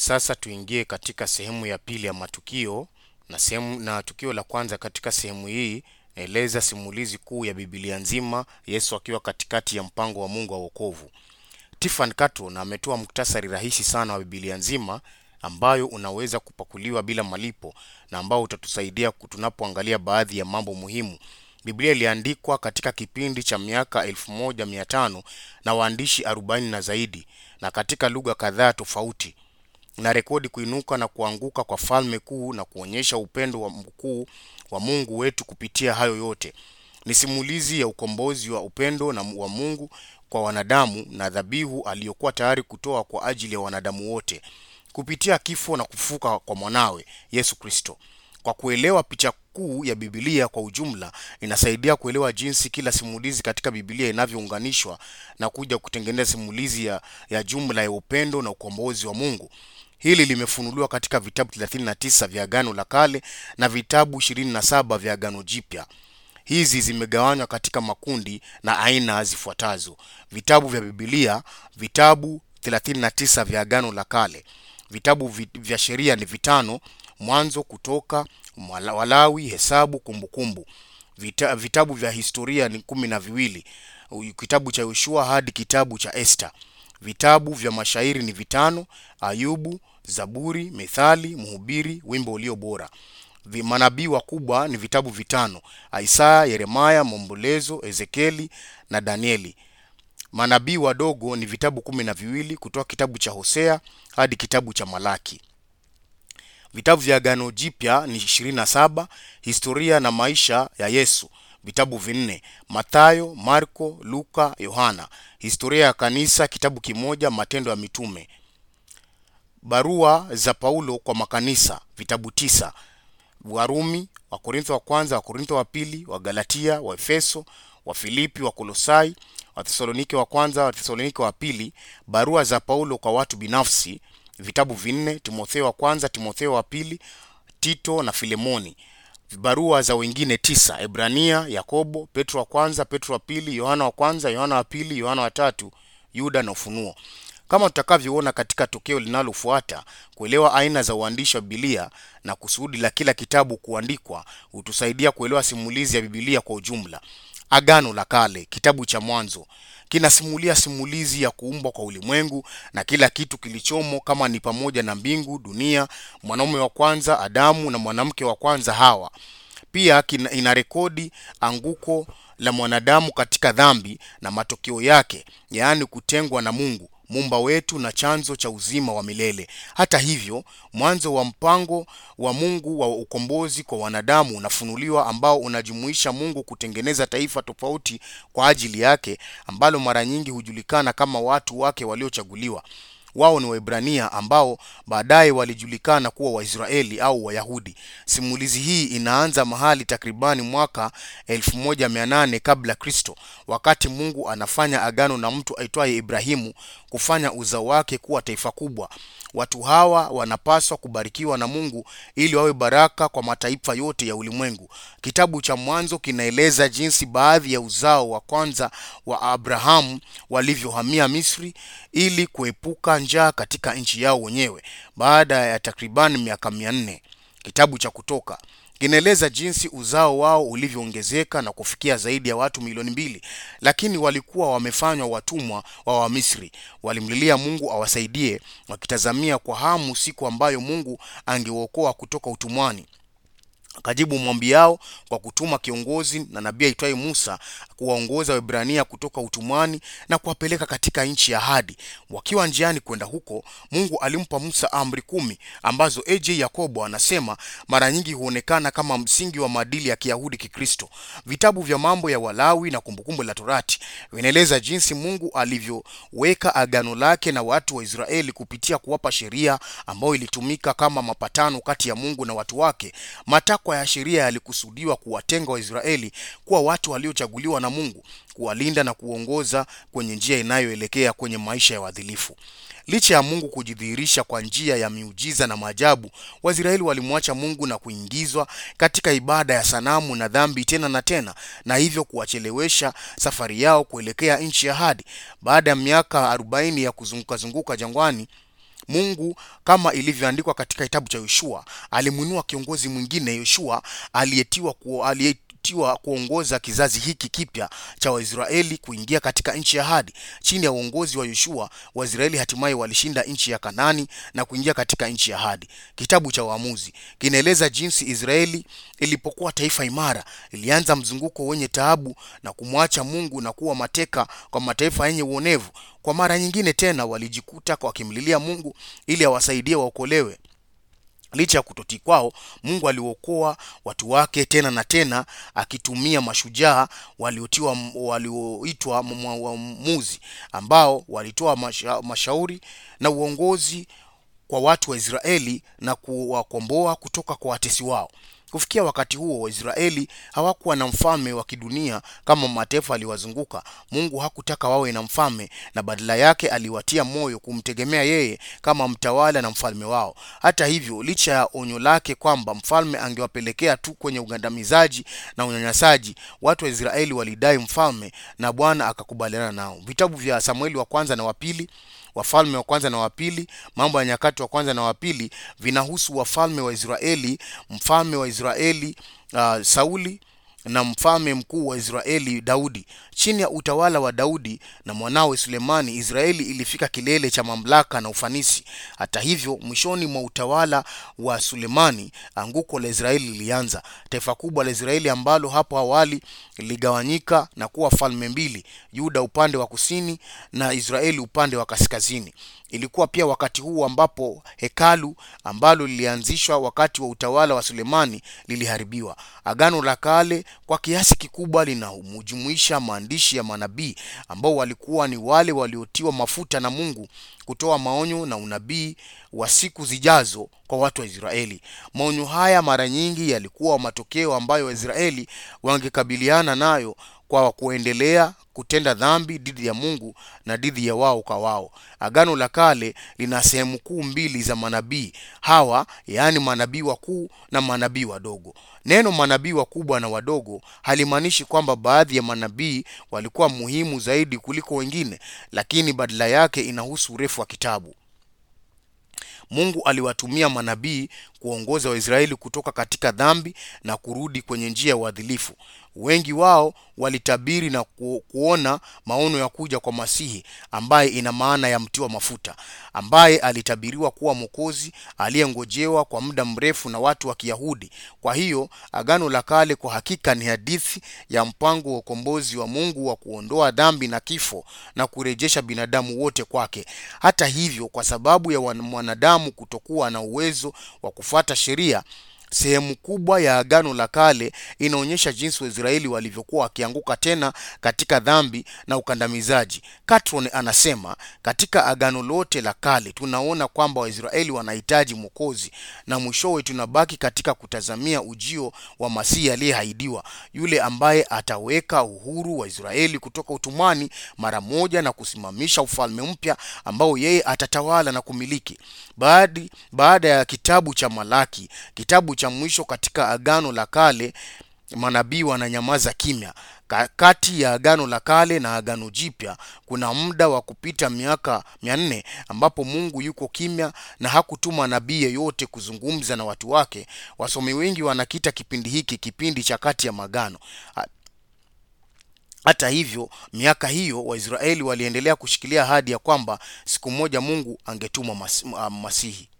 Sasa tuingie katika sehemu ya pili ya matukio na sehemu na tukio la kwanza katika sehemu hii naeleza simulizi kuu ya Biblia nzima, Yesu akiwa katikati ya mpango wa Mungu wa wokovu. Tiffany Carton ametoa muktasari rahisi sana wa Biblia nzima ambayo unaweza kupakuliwa bila malipo na ambao utatusaidia tunapoangalia baadhi ya mambo muhimu. Biblia iliandikwa katika kipindi cha miaka 1500 na waandishi 40 na zaidi na katika lugha kadhaa tofauti na rekodi kuinuka na kuanguka kwa falme kuu na kuonyesha upendo wa mkuu wa Mungu wetu kupitia hayo yote. Ni simulizi ya ukombozi wa upendo na wa Mungu kwa wanadamu na dhabihu aliyokuwa tayari kutoa kwa ajili ya wanadamu wote kupitia kifo na kufuka kwa mwanawe Yesu Kristo. Kwa kuelewa picha kuu ya Biblia kwa ujumla, inasaidia kuelewa jinsi kila simulizi katika Biblia inavyounganishwa na kuja kutengeneza simulizi ya, ya jumla ya upendo na ukombozi wa Mungu. Hili limefunuliwa katika vitabu 39 vya Agano la Kale na vitabu 27 vya Agano Jipya. Hizi zimegawanywa katika makundi na aina zifuatazo: vitabu vya Biblia, vitabu 39 vya Agano la Kale. Vitabu vi- vya sheria ni vitano: Mwanzo, Kutoka, Mwala- Walawi, Hesabu, Kumbukumbu. Vita, vitabu vya historia ni kumi na viwili, kitabu cha Yoshua hadi kitabu cha Esta. Vitabu vya mashairi ni vitano: Ayubu, Zaburi, Methali, Mhubiri, Wimbo ulio bora. Vi- Manabii wakubwa ni vitabu vitano: Isaya, Yeremaya, Maombolezo, Ezekieli na Danieli. Manabii wadogo ni vitabu kumi na viwili kutoka kitabu cha Hosea hadi kitabu cha Malaki. Vitabu vya Agano Jipya ni 27, historia na maisha ya Yesu, vitabu vinne: Mathayo, Marko, Luka, Yohana. Historia ya kanisa, kitabu kimoja, Matendo ya Mitume. Barua za Paulo kwa makanisa, vitabu tisa: Warumi, Wakorintho wa kwanza, Wakorintho wa pili, wa Galatia, wa Efeso, wa Filipi, wa Kolosai, wa Thesalonike wa kwanza, wa Thesalonike wa pili. Barua za Paulo kwa watu binafsi, vitabu vinne: Timotheo wa kwanza, Timotheo wa pili, Tito na Filemoni. Barua za wengine tisa: Ebrania, Yakobo, Petro wa kwanza, Petro wa pili, Yohana wa kwanza, Yohana wa pili, Yohana wa tatu, Yuda na Ufunuo. Kama tutakavyoona katika tokeo linalofuata, kuelewa aina za uandishi wa Biblia na kusudi la kila kitabu kuandikwa hutusaidia kuelewa simulizi ya Biblia kwa ujumla. Agano la Kale, kitabu cha Mwanzo kinasimulia simulizi ya kuumbwa kwa ulimwengu na kila kitu kilichomo, kama ni pamoja na mbingu, dunia, mwanaume wa kwanza Adamu na mwanamke wa kwanza Hawa. Pia kina, ina rekodi anguko la mwanadamu katika dhambi na matokeo yake, yaani kutengwa na Mungu muumba wetu na chanzo cha uzima wa milele. Hata hivyo, mwanzo wa mpango wa Mungu wa ukombozi kwa wanadamu unafunuliwa, ambao unajumuisha Mungu kutengeneza taifa tofauti kwa ajili yake, ambalo mara nyingi hujulikana kama watu wake waliochaguliwa. Wao ni Waebrania ambao baadaye walijulikana kuwa Waisraeli au Wayahudi. Simulizi hii inaanza mahali takribani mwaka 1800 kabla Kristo, wakati Mungu anafanya agano na mtu aitwaye Ibrahimu kufanya uzao wake kuwa taifa kubwa. Watu hawa wanapaswa kubarikiwa na Mungu ili wawe baraka kwa mataifa yote ya ulimwengu. Kitabu cha Mwanzo kinaeleza jinsi baadhi ya uzao wa kwanza wa Abrahamu walivyohamia Misri ili kuepuka njaa katika nchi yao wenyewe baada ya takribani miaka mia nne. Kitabu cha Kutoka kinaeleza jinsi uzao wao ulivyoongezeka na kufikia zaidi ya watu milioni mbili, lakini walikuwa wamefanywa watumwa wa Wamisri. Walimlilia Mungu awasaidie, wakitazamia kwa hamu siku ambayo Mungu angewaokoa kutoka utumwani. Akajibu maombi yao kwa kutuma kiongozi na nabii aitwaye Musa kuwaongoza Waebrania kutoka utumwani na kuwapeleka katika nchi ya ahadi. Wakiwa njiani kwenda huko, Mungu alimpa Musa amri kumi ambazo AJ Yakobo anasema mara nyingi huonekana kama msingi wa maadili ya Kiyahudi Kikristo. Vitabu vya Mambo ya Walawi na Kumbukumbu la Torati vinaeleza jinsi Mungu alivyoweka agano lake na watu wa Israeli kupitia kuwapa sheria ambayo ilitumika kama mapatano kati ya Mungu na watu wake. Matakwa ya sheria yalikusudiwa kuwatenga Waisraeli kuwa watu waliochaguliwa na Mungu, kuwalinda na kuongoza kwenye njia inayoelekea kwenye maisha ya uadilifu. Licha ya Mungu kujidhihirisha kwa njia ya miujiza na maajabu, Waisraeli walimwacha Mungu na kuingizwa katika ibada ya sanamu na dhambi tena na tena, na hivyo kuwachelewesha safari yao kuelekea nchi ya ahadi. Baada ya miaka 40 ya kuzunguka zunguka jangwani, Mungu kama ilivyoandikwa katika kitabu cha Yoshua, alimwinua kiongozi mwingine Yoshua aliyetiwa ku, aliyetiwa kuongoza kizazi hiki kipya cha Waisraeli kuingia katika nchi ya ahadi. Chini ya uongozi wa Yoshua, Waisraeli hatimaye walishinda nchi ya Kanani na kuingia katika nchi ya ahadi. Kitabu cha Waamuzi kinaeleza jinsi Israeli ilipokuwa taifa imara, ilianza mzunguko wenye taabu na kumwacha Mungu na kuwa mateka kwa mataifa yenye uonevu. Kwa mara nyingine tena walijikuta wakimlilia Mungu ili awasaidie waokolewe. Licha ya kutotii kwao, Mungu aliokoa watu wake tena na tena, akitumia mashujaa waliotiwa walioitwa waamuzi, ambao walitoa masha, mashauri na uongozi kwa watu wa Israeli na kuwakomboa kutoka kwa watesi wao. Kufikia wakati huo, Waisraeli hawakuwa na mfalme wa kidunia kama mataifa aliwazunguka. Mungu hakutaka wawe na mfalme, na badala yake aliwatia moyo kumtegemea yeye kama mtawala na mfalme wao. Hata hivyo, licha ya onyo lake kwamba mfalme angewapelekea tu kwenye ugandamizaji na unyanyasaji, watu wa Israeli walidai mfalme na Bwana akakubaliana nao. Vitabu vya Samueli wa kwanza na wa pili Wafalme wa kwanza na wa pili, Mambo ya Nyakati wa kwanza na wa pili vinahusu wafalme wa Israeli, mfalme wa Israeli uh, Sauli na mfalme mkuu wa Israeli Daudi. Chini ya utawala wa Daudi na mwanawe Sulemani, Israeli ilifika kilele cha mamlaka na ufanisi. Hata hivyo, mwishoni mwa utawala wa Sulemani, anguko la Israeli lilianza. Taifa kubwa la Israeli ambalo hapo awali liligawanyika na kuwa falme mbili, Yuda upande wa kusini na Israeli upande wa kaskazini. Ilikuwa pia wakati huu ambapo hekalu ambalo lilianzishwa wakati wa utawala wa Sulemani liliharibiwa. Agano la Kale kwa kiasi kikubwa linajumuisha maandishi ya manabii ambao walikuwa ni wale waliotiwa mafuta na Mungu kutoa maonyo na unabii wa siku zijazo kwa watu wa Israeli. Maonyo haya mara nyingi yalikuwa matokeo ambayo Waisraeli wangekabiliana nayo kwa kuendelea kutenda dhambi dhidi ya Mungu na dhidi ya wao kwa wao. Agano la Kale lina sehemu kuu mbili za manabii hawa, yaani manabii wakuu na manabii wadogo. Neno manabii wakubwa na wadogo halimaanishi kwamba baadhi ya manabii walikuwa muhimu zaidi kuliko wengine, lakini badala yake inahusu urefu wa kitabu. Mungu aliwatumia manabii kuongoza Waisraeli kutoka katika dhambi na kurudi kwenye njia ya uadilifu. Wengi wao walitabiri na ku, kuona maono ya kuja kwa Masihi ambaye ina maana ya mtiwa mafuta, ambaye alitabiriwa kuwa Mwokozi aliyengojewa kwa muda mrefu na watu wa Kiyahudi. Kwa hiyo Agano la Kale kwa hakika ni hadithi ya mpango wa ukombozi wa Mungu wa kuondoa dhambi na kifo na kurejesha binadamu wote kwake. Hata hivyo, kwa sababu ya mwanadamu kutokuwa na uwezo wa kufuata sheria sehemu kubwa ya Agano la Kale inaonyesha jinsi Waisraeli walivyokuwa wakianguka tena katika dhambi na ukandamizaji. Catron anasema katika Agano lote la Kale tunaona kwamba Waisraeli wanahitaji Mwokozi, na mwishowe tunabaki katika kutazamia ujio wa Masihi aliyehaidiwa, yule ambaye ataweka uhuru wa Israeli kutoka utumwani mara moja na kusimamisha ufalme mpya ambao yeye atatawala na kumiliki. Baadi, baada ya kitabu cha Malaki, kitabu cha mwisho katika Agano la Kale, manabii wananyamaza kimya. Kati ya Agano la Kale na Agano Jipya kuna muda wa kupita miaka mia nne ambapo Mungu yuko kimya na hakutuma nabii yeyote kuzungumza na watu wake. Wasomi wengi wanakita kipindi hiki kipindi cha kati ya magano. Hata hivyo, miaka hiyo Waisraeli waliendelea kushikilia ahadi ya kwamba siku moja Mungu angetuma mas, Masihi.